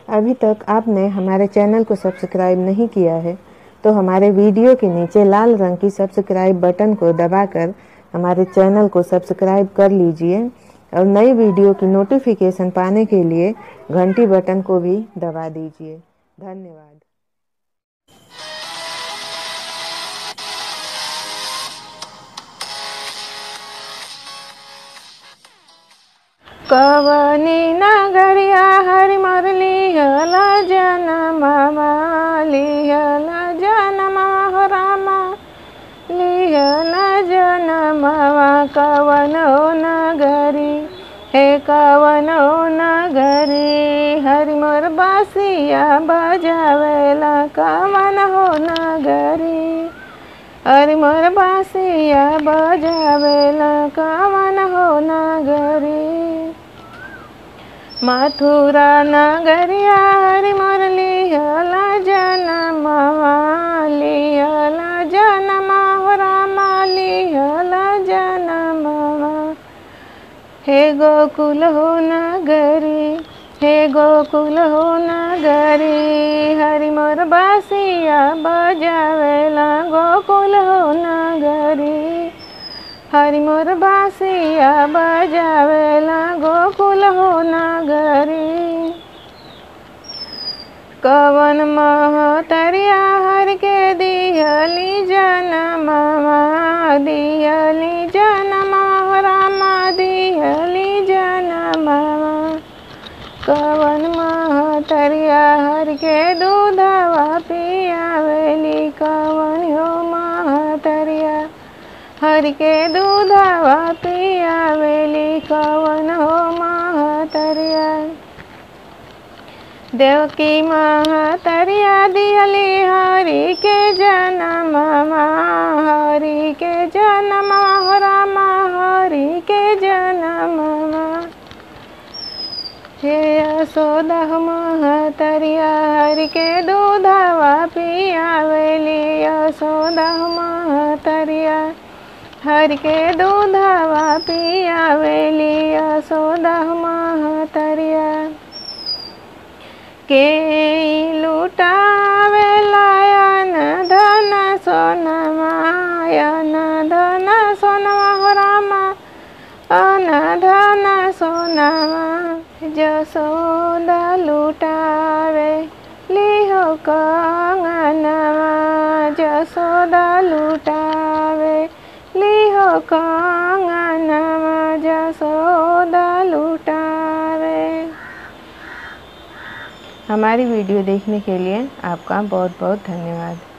अभी तक आपने हमारे चैनल को सब्सक्राइब नहीं किया है तो हमारे वीडियो के नीचे लाल रंग की सब्सक्राइब बटन को दबाकर हमारे चैनल को सब्सक्राइब कर लीजिए और नई वीडियो की नोटिफिकेशन पाने के लिए घंटी बटन को भी दबा दीजिए धन्यवाद कवनी नगरिया हरि मरली हल जनममा लिहल जनममा हो रामा लिहल जनममा कवन हो नगरी हे कवन हो नगरी हरि मोर बासिया बजावेला कवन हो नगरी हरि मोर बासिया बजावेला कवन हो नगरी मथुरा नगरिया हरि मोर लिहला जनमवा लिहला जनम हो रामा लिहला जनमवा हे गोकुल हो नगरी हे गोकुल हो नगरी हरि मोर बासिया बजावेला गोकुल हो नगरी हरि मोर बासिया बजावेला गोकुल हो नगरी कवन महतरिया हर के दिहली जनमवा दिहली जनमवा रामा दिहली जनमवा कवन महतरिया हर के दूधवा पियावेली कवन हो महतरिया हर के दूधवा पियावेली कवन हो महतरिया देवकी महतरिया दिहली हरि के जनम हरि के जनम हो रामा हरि के जनम हे यशोदा महतरिया हरि के दूधवा पियावेली यशोदा महतरिया हर के दूधवा पियावेली यशोदा महतरिया के लुटावे लायन धन सोनमायन धन सोनमा हो रामा अन धन सोनमा जसोदा लुटावे लिहो कंगनमा जसोदा लुटावे लिहो कंगनमा जसोदा लुटावे हमारी वीडियो देखने के लिए आपका बहुत बहुत धन्यवाद